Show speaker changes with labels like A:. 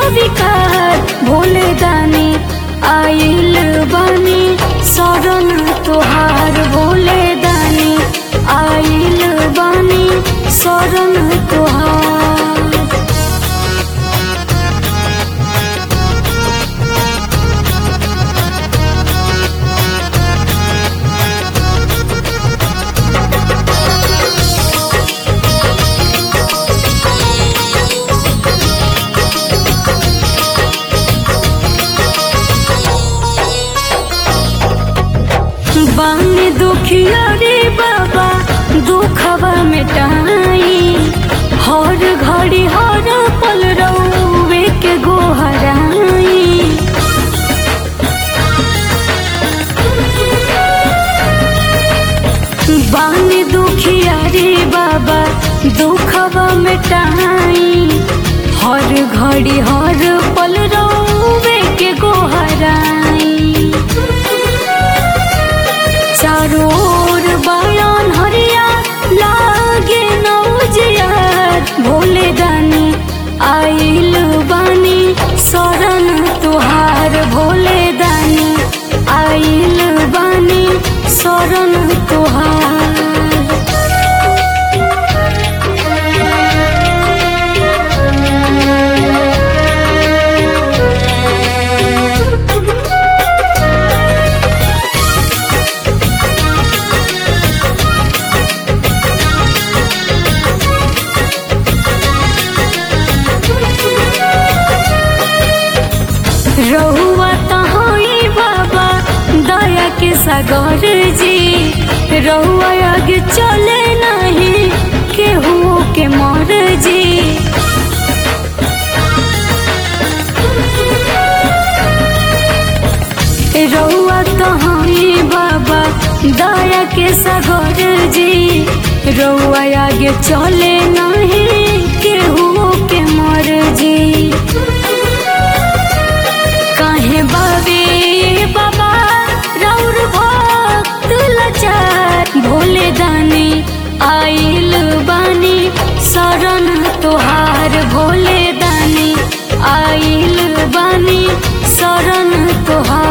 A: स्वीकार भोले दानी आइल बानी शरण तोहार भोले दानी आइल बानी शरण तोहार बानी दुखिया रे बाबा दुखवा मिटाई हर घड़ी हर पल रउवे के गोहराई बानी दुखिया रे बाबा दुखवा मिटाई हर घड़ी हर पल रउवे के गोहराई चारों ओर बयान हरिया लागे नौजियार भोले दानी आइल बानी शरण तुहार भोले दानी आइल बानी शरण तुहार रहुआ तहोई बाबा दया के सागर जी रहुआ आगे चले नहीं केहू के मर जी रहुआ तहोई बाबा दया के सागर जी रहुआ आगे चले नहीं केहू के मर जी काहे बाबे बाबा रौर भक्त लाचार भोले दानी आइल बानी शरण तोहार भोले दानी आइल बानी शरण तोहार